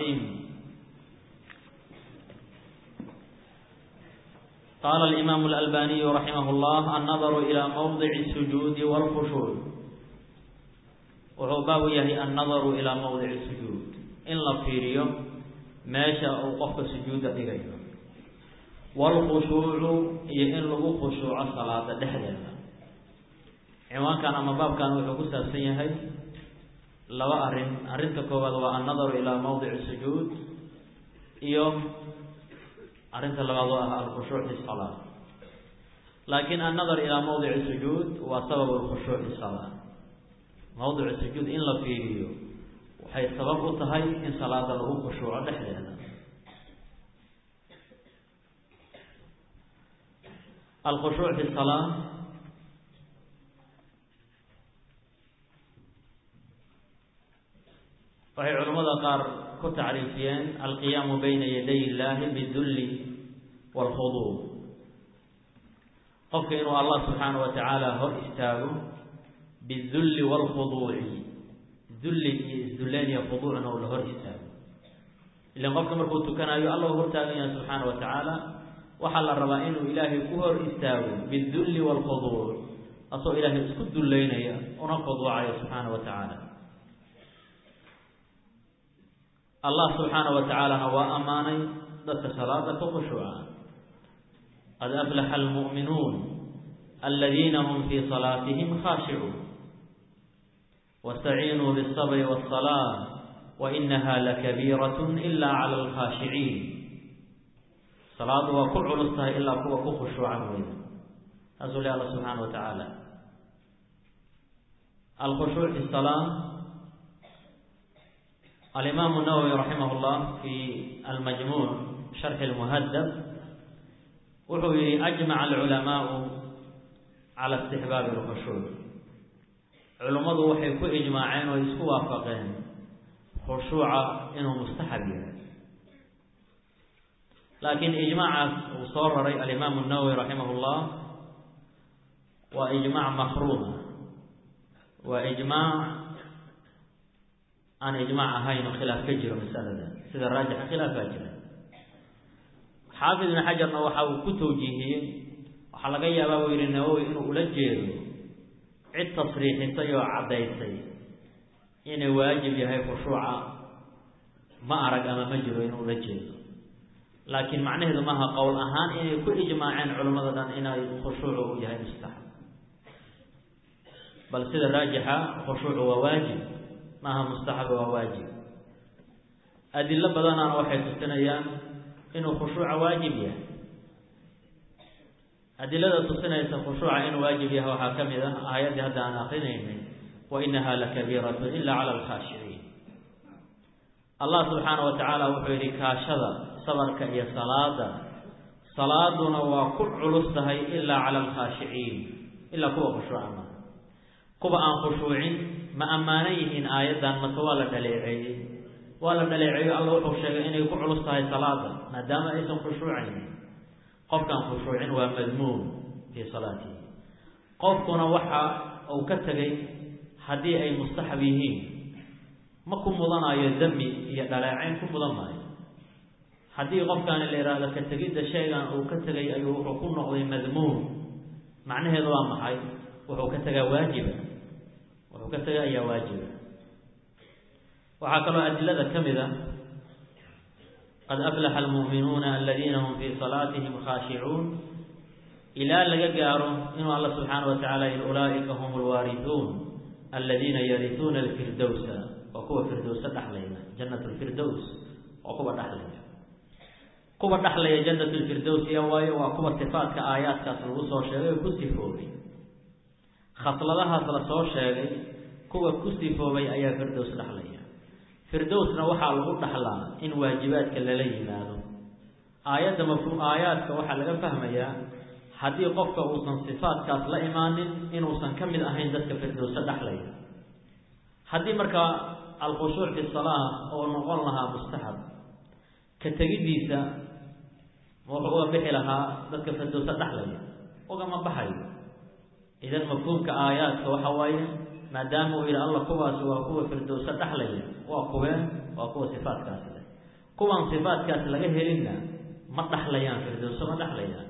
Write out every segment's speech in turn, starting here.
قال الإمام الألباني رحمه الله النظر إلى موضع السجود والخشوع wuxuu baabu yahay annadaru ilaa mawdici sujuud in la fiiriyo meesha uu qofka sujuudda dhigayo waalkhushuucu iyo in lagu khushuuco salaada dhexdeeda ciwaankan ama baabkan wuxuu ku saabsan yahay laba arrin arrinta koowaad waa annadaru ilaa mawdici sujuud iyo arrinta labaad oo ah alkhushuuc fi salaa laakiin annadar ilaa mawdici sujuud waa sababu alkhushuuc fi salaa mawdicu sujuud in la fiiriyo waxay sabab u tahay in salaada lagu khushuuco dhexdeeda alkhushuuc fi salaa waxay culimmada qaar ku tacriifiyeen alqiyaamu bayna yaday illaahi bidulli waalkhuduuc qofka inuu allah subxaana wa tacaala hor istaago bidulli waalkhuduuci dulli iyo isdulleen iyo khuduucna uu la hor istaago ilan qofka markuu tukanayo alla u hortaagan yahay subxaana wa tacaala waxaa la rabaa inuu ilaahay ku hor istaago bidulli waalkhuduuc asoo ilaahay isku dullaynaya una khuduucaya subxaana wa tacaala allah subxaana wa tacaalana waa ammaanay dadka salaada ka khushuuca qad aflaxa almu'minuun aladiina hum fii salaatihim khaashicuun wastaciinuu biالsabri wالsalaa wainaha lakabiiraة ila clى اlkhaashiciin salaadu waa ku culus tahay ilaa kuwa ku khushuucan weyda taasuu le alla subxaana wa tacaala alkhushuuc fi salaa alimaamu nawowi raximah llah fi almajmuuc sharxi lmuhadab wuxuu yihi ajmaca alculamaau cala istixbaabi alkhushuuc culummadu waxay ku ijmaaceen oo isku waafaqeen khushuuca inuu mustaxab yahay laakiin ijmaacaas uu soo raray alimaamu nawowi raximah llah waa ijmaac makruuma waa ijmaac aan ijmaac ahayn oo khilaaf ka jiro masalada sida raajixa khilaaf baa jira xaafid ibn xajarna waxa uu ku tawjiihiyey waxaa laga yaabaa buu yihi nawowi inuu ula jeedo cid tasriixisay oo caddaysay inay waajib yahay khushuuca ma arag ama ma jiro inuu ula jeedo laakiin macnaheedu maaha qowl ahaan inay ku ijmaaceen culimmada dhan inay khushuucu uu yahay mustaxab bal sida raajixa khushuucu waa waajib maaha mustaxaba waa waajib adilo badanana waxay tusinayaan inuu khushuuca waajib yahay adilada tusinaysa khushuuca inuu waajib yahay waxaa ka mid ah aayaddii hadda aan akrinaynay wa inaha lakabiiratu ila cala alkhaashiciin allah subxaana wa tacaala wuxuu yihi kaashada sabarka iyo salaada salaaduna waa ku culus tahay ilaa cala alkhaashiciin ilaa kuwa khushuuca maaha kuwa aan khushuucin ma ammaanan yihiin aayaddan mase waa la dhaleeceeyey waa la dhaleeceeyo alla wuxuu sheegay inay ku culus tahay salaada maadaama aysan khushuucayn qofkaan khushuucin waa madmuum fii salaatihi qofkuna waxa uu ka tegay haddii ay mustaxab yihiin ma ku mudanayo dami iyo dhaleecayn ku mudan maayo haddii qofkaani la yidhaahdo ka tegidda shaygan uu ka tegay ayuu wuxuu ku noqday madmuum macnaheedu waa maxay wuxuu ka tegaa waajiba wuxuu ka tegay ayaa waajiba waxaa kaloo adilada ka mid a qad aflaxa almu'minuuna aladiina hum fii salaatihim khaashicuun ilaa laga gaaro inuu alla subxaana wa tacala yihi ulaa'ika hum alwaarisuun aladiina yarisuuna alfirdowsa waa kuwa firdowsa dhexlaya jannat lfirdows waa kuwa dhexlaya kuwa dhexlaya jannat lfirdows iya waayo waa kuwa sifaadka aayaadkaas lagu soo sheegay oo ku sifoobay khasladahaas la soo sheegay kuwa ku sifoobay ayaa firdows dhexlaya firdowsna waxaa lagu dhaxlaa in waajibaadka lala yimaado aayadda mafhuum aayaadka waxaa laga fahmayaa haddii qofka uusan sifaadkaas la imaanin inuusan ka mid ahayn dadka firdowsa dhexlaya haddii markaa alkhushuuc fi salaa oo noqon lahaa mustaxab ka tegiddiisa wuxuu uga bixi lahaa dadka firdowsa dhexlaya ugama baxayo idan mafhuumka aayaadka waxa waaye maadaama uu yidhi alla kuwaasi waa kuwa firdowsa dhexlaya waa kuween waa kuwa sifaadkaasi leh kuwan sifaadkaas laga helinna ma dhaxlayaan firdowso ma dhaxlayaan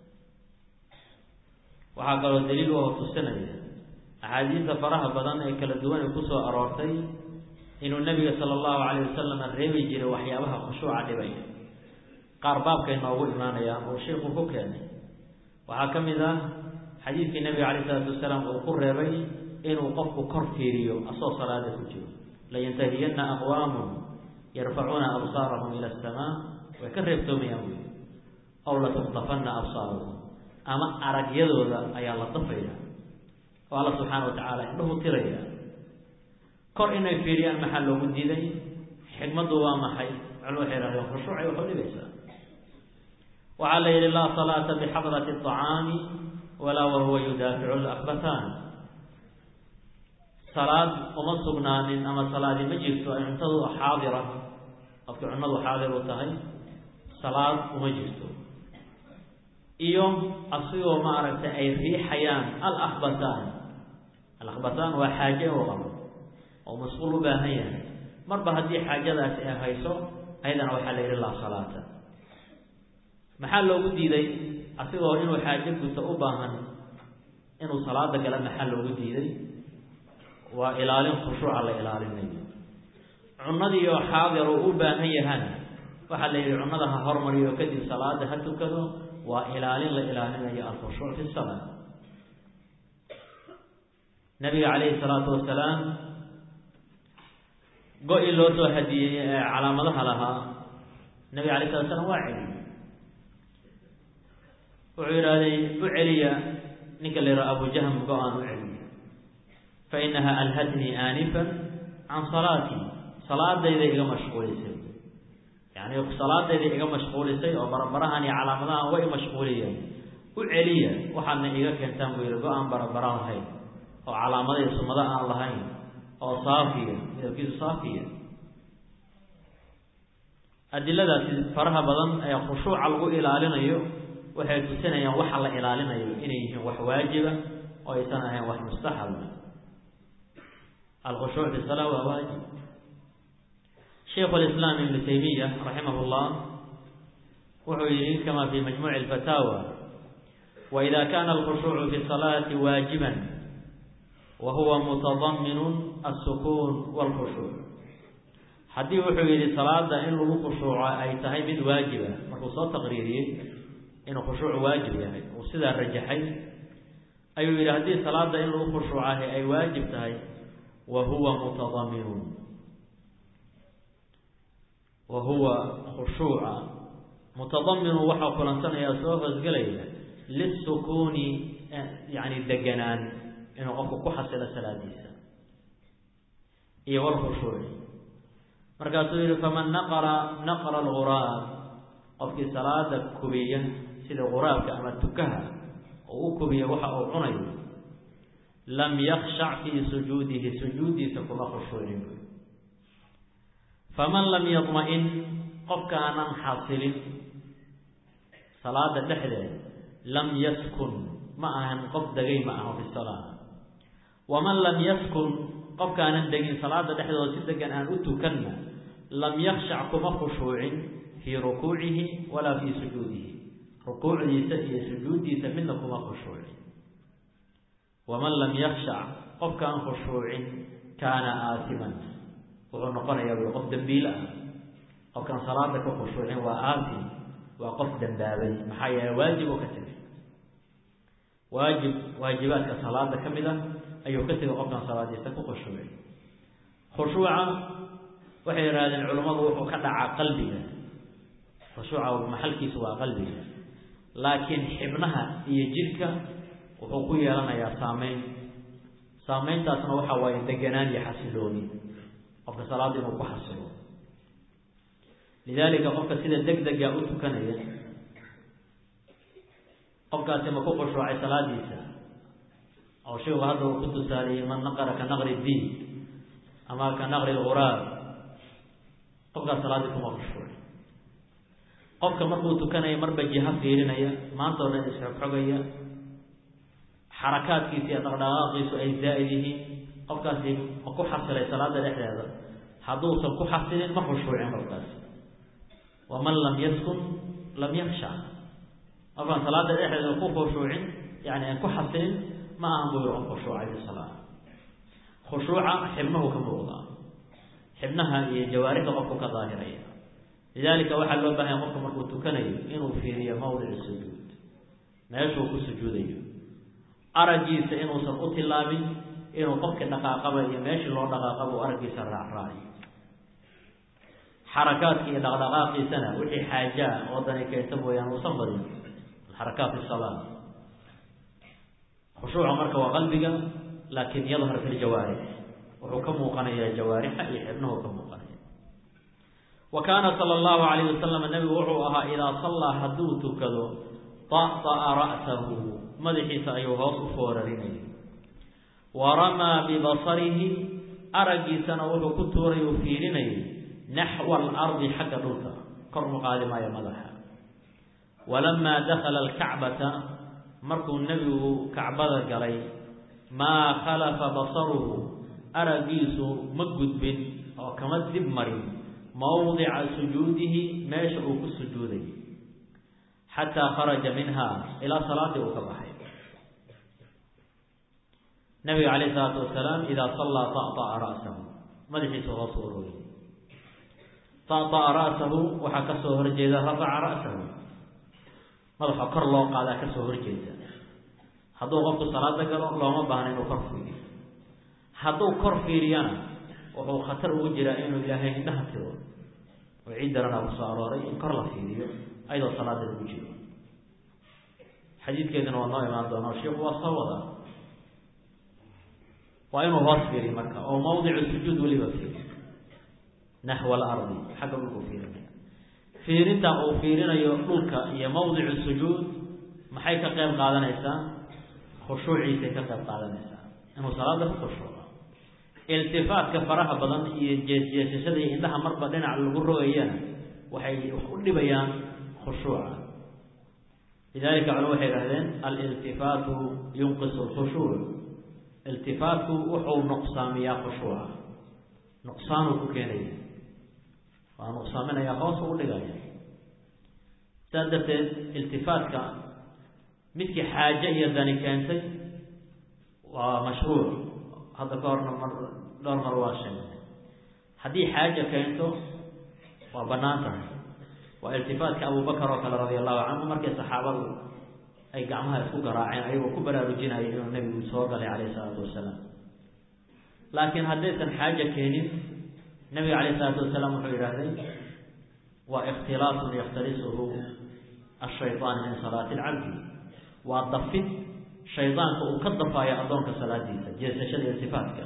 waxaa kaloo daliil oo tusinaya axaadiista faraha badan ee kala duwan ee kusoo aroortay inuu nabiga sala allahu calayh wasalam reebi jiray waxyaabaha khushuuca dhibaya qaar baabkay noogu imaanayaan oo sheikhu ku keenay waxaa ka mid ah xadiidkii nabiga calayh isalaatu wasalaam uu ku reebay inuu qofku kor fiiriyo asoo salaada ku jiro layantahiyanna aqwaamun yarfacuuna absaarahum ila asamaa way ka reebtoomayaan buyi aw latuqtafanna absaaruhum ama aragyadooda ayaa la dafaya oo alla subxaana wa tacaala indhahu tiraya kor inay fiiriyaan maxaa loogu diiday xikmaddu waa maxay culimadu waxay ihahdeen khushuucay waxu dhibaysaa waxaa la yidhi laa salaata bixadrati aطacaami walaa wahuwa yudaaficu lakbataan salaad uma sugnaanin ama salaadi ma jirto ay cuntadu xaadira qofkii cunadu xaadir u tahay salaad uma jirto iyo asigoo maaragtay ay riixayaan alakbataan alakbataan waa xaaje u qabo oo masquul u baahan yahay marba haddii xaajadaasi ay hayso ayadana waxaa la yidhi laa salaata maxaa loogu diiday asigoo inuu xaajo guto u baahan inuu salaada gala maxaa loogu diiday waa ilaalin khushuuca la ilaalinayo cunadii oo xaadir uu u baahan yahana waxaa la yidhi cunada ha hormariyo kadib salaada ha tukado waa ilaalin la ilaalinayo alkhushuuc fi salaa nabiga calayhi salaatu wasalaam go-i loo soo hadiyey ee calaamadaha lahaa nabiga alay slat slam waa celiyey wuxuu yidhaahday u celiya ninka la yidhaha abu jahm go-aan u celiya fa inaha alhatnii aanifan can salaatii salaadayda iga mashquulisay yani salaadayda iga mashquulisay oo barabarahan iyo calaamadahan way mashquuliyeen u celiya waxaadna iga keentaan buu yihi go-aan barabara lahayn oo calaamada iyo sumado aan lahayn oo saafiya midabkiisu saafiya adiladaasi faraha badan ee khushuuca lagu ilaalinayo waxay tusinayaan waxa la ilaalinayo inay yihiin wax waajiba oo aysan ahayn wax mustaxaba alkhushuuc fi salaa waa waajib shaykhu lislaam ibnu taymiya raximah llah wuxuu yihi kama fi majmuuci alfataawa waida kana alkhushuucu fi salaati waajiban wa huwa mutadaminu alsukuun walkhushuuc haddii wuxuu yidhi salaada in lagu khushuuco ay tahay mid waajiba markuu soo taqriiriyey inuu khushuuc waajib yahay uu sidaa rajaxay ayuu yidhi haddii salaada in lagu khushuucahay ay waajib tahay wa huwa mutadaminun wa huwa khushuuca mutadaminu waxaa kulansanaya soo hoosgelaya lisukuuni yani deganaan inuu qofku ku xasilo salaadiisa iyo walkhushuuci markaasuu yihi faman naqara naqra alguraab qofkii salaada kubiya sida quraabka ama tukaha oo u kubiya waxa uu cunayo lam yakshac fii sujuudihi sujuudiisa kuma khushuucin buy faman lam yadma-in qofkaanan xasilin salaada dhexdeeda lam yaskun ma ahan qof degay ma aha fi salaa waman lam yaskun qofkaanan degin salaada dhexdooda si degan aan u tukanna lam yakshac kuma khushuucin fii rukuucihi walaa fii sujuudihi rukuucdiisa iyo sujuuddiisa midna kuma khushuucin waman lam yakshac qofkaan khushuucin kaana aasiman wuxuu noqonayaa wy qof dembiil ah qofkaan salaada ka khushuucin waa aasim waa qof dambaabay maxaa yeele waajib oo ka tegay waajib waajibaadka salaada ka mid a ayuu ka tegay qofkaan salaadiisa ku khushuucin khushuuca waxay yidhahdeen culummadu wuxuu ka dhacaa qalbiga khushuuca maxalkiisu waa qalbiga laakiin xibnaha iyo jidhka wuxuu ku yeelanayaa saameyn saameyntaasna waxa waaye deganaan iyo xasilooni qofka salaada inuu ku xasilo lidaalika qofka sida deg dega u tukanaya qofkaasi ma ku khushuucay salaadiisa oo shaygu hadda uu ku tusaaliyey man naqara ka naqri diin ama ka naqri lguraab qofkaas salaaddii kuma khushuucay qofka markuu tukanaya marba jiha fiirinaya maanta o dhan isxogxogaya xarakaadkiisa iyo dhaqdhaqaaqiisu ay zaa'id yihiin qofkaasi ma ku xasilay salaada dhexdeeda hadduusan ku xasilin ma khushuucin qofkaasi waman lam yaskun lam yaksha qofkaan salaada dhexdeeda ku khushuucin yani aan ku xasilin ma ahan buu yihi qof khushuucay fi salaa khushuuca xibnuhu ka muuqdaa xibnaha iyo jawaarixda qofku ka daahiraya lidalika waxaa loo baahanya qofku markuu tukanayo inuu fiiriyo mawdic sujuud meeshuu ku sujuudayo araggiisa inuusan u tilaabin inuu qofkii dhaqaaqaba iyo meeshii loo dhaqaaqaba uu araggiisa raacraaciyo xarakaadki iyo dhaqdhaqaaqiisana wixii xaajaa oo dani keenta mooyaan uusan badin xarakaat salaa khushuuca marka waa qalbiga laakin yadhar fi ljawaarix wuxuu ka muuqanayaa jawaarixa iyo xibnuhu ka muuqanaya wa kaana sala allahu alayh wasalam nabigu wuxuu ahaa idaa sallaa hadduu tukado ta'ta'a ra'sahu madaxiisa ayuu hoos u foorarinayay wa ramaa bibasarihi araggiisana wuxuu ku tuuray uu fiirinayay naxwa alardi xagga dhulka kor mu qaadi maayo madaxa walamaa dakhala alkacbata markuu nebigu kacbada galay maa khalafa basaruhu araggiisu ma gudbin oo kama dib marin mawdica sujuudihi meesha uu ku sujuuday xataa kharaja minha ilaa salaadii uu ka baxay nabiga calayh isalaatu wasalaam idaa sallaa ta'ta'a ra'sahu madaxiisa hoos u urooyay ta'ta'a ra'sahu waxaa ka soo horjeeda rafaca ra'sahu madaxa kor loo qaadaa ka soo horjeeda hadduu qofku salaada galo looma baahna inuu kor fiiriyo hadduu kor fiiriyana wuxuu khatar ugu jiraa inuu ilaahay indhaha tiro oo ciid daranaa ku soo arooray in kor la fiiriyo ayadoo salaada lagu jiro xadiidkeeduna waa noo imaan doonaa sheikhu waa soo wadaa waa inuu hoos fiiriyo marka oo mawdicu sujuud weliba fiiriyo naxwa alardi xagga dhulkuu fiirinaya fiirinta uu fiirinayo dhulka iyo mawdicu sujuud maxay ka qayb qaadanaysaa khushuuciisay ka qayb qaadanaysaa inuu salaada ku khushuuco iltifaatka faraha badan iyo jeesjeesashada iyo indhaha marba dhinac lagu rogayana waxay u dhibayaan khushuuca lidalika culama waxay idhahdeen aliltifaatu yunqisu lkhushuuc iltifaatku wuxuu nuqsaamiyaa khushuuca nuqsaanuu ku keenaya waa nuqsaaminaya hoos u dhigaya saas darteed iltifaatka midkii xaaje iyo dani keentay waa mashruuc hadda ka horna mar dhowr mar waa sheegay haddii xaaja keento waa bannaan tahay waa iltifaatka abubakar oo kale radia allahu canhu markii saxaabadu ay gacmaha isku garaaceen ayagoo ku baraarujinaya inuu nebigu soo galay calayh isalaatu wasalaam laakiin haddaysan xaaja keenin nebiga calayh isalaatu wasalaam wuxuu yidhaahday waa ikhtilaafun yakhtalisuhu ashaytaan min salaati alcabdi waa dafid shaydaanka uu ka dafaayo addoonka salaadiisa jeesashada iltifaatka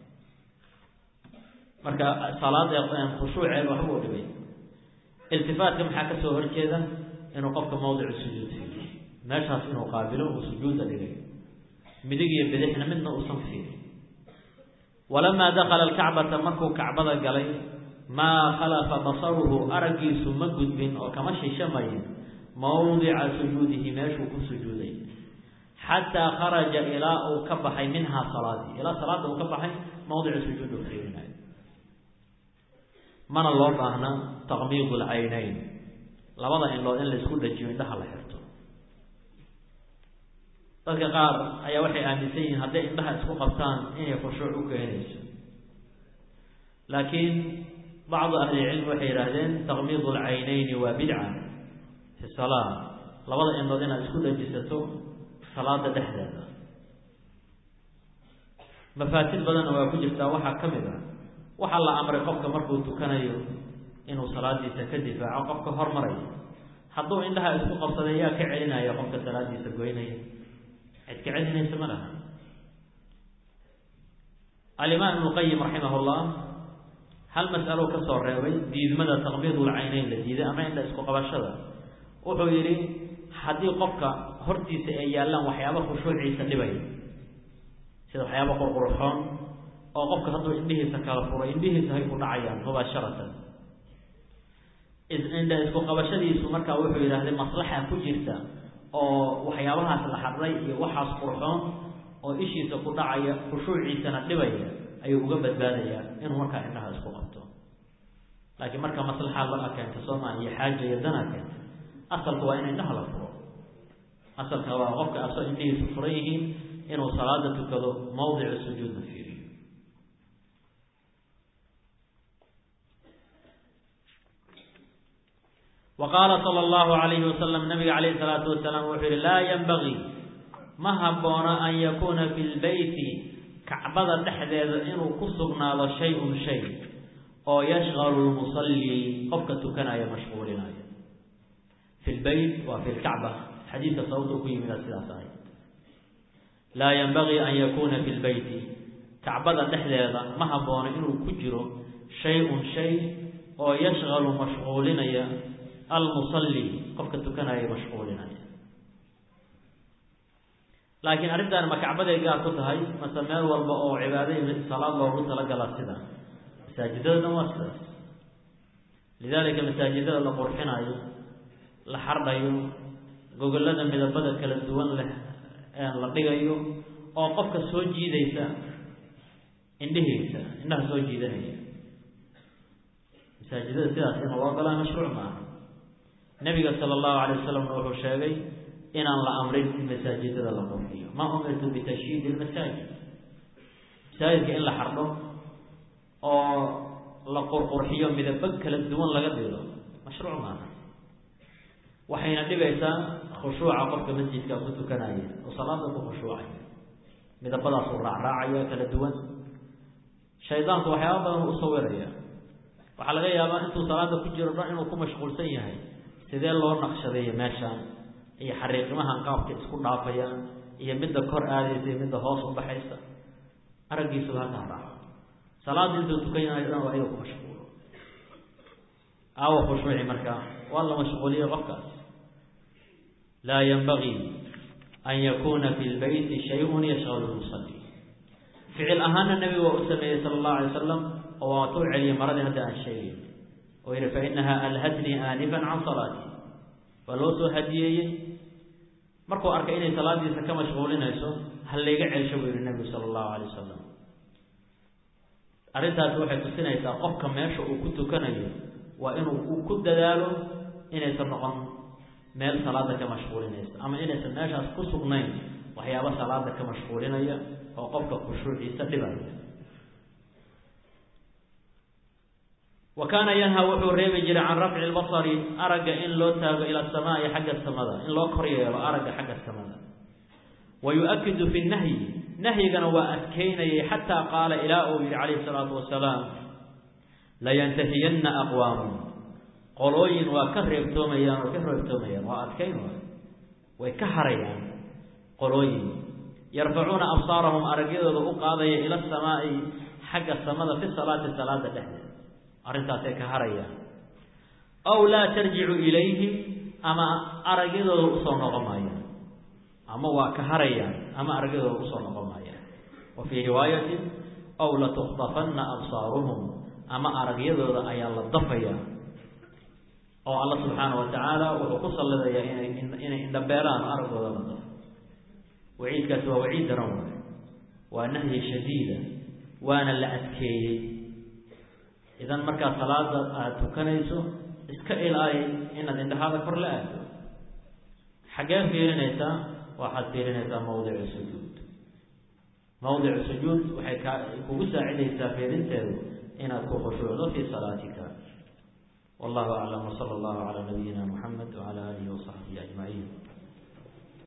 marka salaada khushuuceeda waxba u dhibay iltifaatka maxaa kasoo horjeeda inuu qofka mawdicu sujuud fiiriyo meeshaas inuu qaabilo uu sujuudda dhigay midig iyo bidixna midna uusan fiirin walamaa dakala alkacbata markuu kacbada galay maa khalafa basaruhu araggiisu ma gudbin oo kama shishamayin mawdica sujuudihi meeshuu ku sujuuday xataa kharaja ilaa uu ka baxay minhaa salaadii ilaa salaada uu ka baxay mawdicu sujuud uu fiirinayo mana loo baahna taqmiid lcaynayn labada indhood in la isku dhajiyo indhaha la xirto dadka qaar ayaa waxay aaminsan yihiin hadday indhaha isku qabtaan inay khushuuc u keenayso laakiin bacdu ahlilcilmi waxay yidhaahdeen taqmiid lcaynayni waa bidca fi salaa labada indhood inaad isku dhajisato salaada dhexdeeda mafaasid badanna waa ku jirtaa waxaa ka mid ah waxaa la amray qofka markuu tukanayo inuu salaadiisa ka difaaco qofka hormaraya hadduu indhaha isku qabsaday yaa ka celinaya qofka salaadiisa goynaya cid ka celinaysa ma laha alimaam ibnu qayim raximah llah hal mas'alo ka soo reebay diidmada taqbiid ulcayneyn la diiday ama indha isku qabashada wuxuu yidhi haddii qofka hortiisa ay yaallaan waxyaaba khushuuciisa dhibaya sida waxyaaba qurqurxoon oo qofka hadduu indhihiisa kala furay indhihiisa hay ku dhacayaan mubaasharatan indha isku qabashadiisu markaa wuxuu yidhaahday maslaxa ku jirta oo waxyaabahaas la xadray iyo waxaas qurxoon oo ishiisa ku dhacaya khushuuciisana dhibaya ayuu uga badbaadayaa inuu markaa indhaha isku qabto laakiin marka maslaxa la keento sooma iyo xaaja iyo dana keento asalka waa in indhaha la furo asalka waa qofka asoo indhihiisu furan yihiin inuu salaada tukado mawdicu sujuudna fiiriyo wa qaala sala allahu alayhi wasalam nabiga calayhi salaatu wasalaam wuxuu yihi laa yanbagii ma habboona an yakuuna fi lbeyti kacbada dhexdeeda inuu ku sugnaado shay-un shay oo yashqalu lmusallii qofka tukanaya mashquulinayo fi lbeyt waa fi lkacba xadiidka sababta ku yimida sidaas ahay laa yanbagii an yakuuna fi lbeyti kacbada dhexdeeda ma haboono inuu ku jiro shay-un shay oo yashqalu mashquulinaya almusalli qofka tukanaya mashquulinaya laakiin arrintan ma kacbaday gaar ku tahay mase meel walba oo cibaadai salaad loogu talagala sida masaajidada waa sidaas lidaalika masaajidada la qurxinayo la xardhayo gogolada midabada kala duwan leh la dhigayo oo qofka soo jiidaysa indhihiisa indhaha soo jiidanaya masaajidada sidaas in loo galaa mashruuc maaha nabiga sala allahu alay wasalamna wuxuu sheegay inaan la amrin in masaajidada la qurxiyo ma umirtu bitashyiidi lmasaajid masaajidka in la xardho oo la qurqurxiyo midabo kala duwan laga dhigo mashruuc maaha waxayna dhibaysaa khushuuca qofka masjidka ku tukanaya oo salaada ku khushuucaya midabadaasuu raacraacaya kala duwan shaydaanku waxyaaba badan u sawiraya waxaa laga yaabaa intuu salaada ku jiro dhan inuu ku mashquulsan yahay sidee loo naqshadeeyo meeshaan iyo xariiqimahan qaabka isku dhaafayaan iyo midda kor aadaysa iyo midda hoos u baxaysa araggiisuba halkaa raaco salaada intuu tukanayo dhan waa inuu ku mashquulo aawa khushuuci markaa waa la mashquuliyey qofkaas laa yanbagii an yakuuna fi lbeyti shayun yashqalu lmusalli ficil ahaana nebigu waa u sameeyey sala allahu alay wasalam oo waatuu celiyey maradii hadda aan sheegayn oo yihi fa inaha alhatnii aanifan can salaati waa loo soo hadiyeeyey markuu arkay inay salaadiisa ka mashquulinayso ha layga celsho buu yihi nebigu sala allahu alay wasalam arrintaasi waxay tusinaysaa qofka meesha uu ku tukanayo waa inuu uu ku dadaalo inaysan noqon meel salaada ka mashquulinaysa ama inaysan meeshaas ku sugnayn waxyaaba salaada ka mashquulinaya oo qofka khushuuciisa dhibaya wa kaana yanha wuxuu reebi jiray can rafci lbasari aragga in loo taago ila asamaai xagga samada in loo kor yeelo aragga xagga samada wa yu-akidu fi nahyi nahyigana waa adkeynayay xataa qaala ilaa uu yihi calayhi salaatu wasalaam layantahiyanna aqwaamun qolooyin waa ka reebtoomayaan oo ka reebtoomayaan waa adkeyn waay way ka harayaan qolooyin yarfacuuna absaarahum aragyadooda u qaadaya ila asamaa'i xagga samada fi salaati salaada dhexdeeda arrintaasay ka harayaan aw laa tarjicu ilayhim ama aragyadooda usoo noqon maayaan ama waa ka harayaan ama aragyadooda usoo noqon maayaan wa fii riwaayatin aw latukhdafanna absaaruhum ama aragyadooda ayaa la dafayaa oo alla subxaana wa tacaala wuxuu ku sallidayaa inay inay indhabeelaan araggooda la dafo waciidkaasi waa waciid daran waay waa nahyi shadiida waana la adkeeyey idan markaa salaada aada tukanayso iska ilaali inaad indhahaada kor la aado xaggee fiirinaysaa waxaad fiirinaysaa mawdicu sujuud mawdicu sujuud waxay kaa kugu saacidaysaa fiirinteedu inaad ku khushuucdo fii salaatika wallahu aclam wsala allahu calaa nabiyina muxamed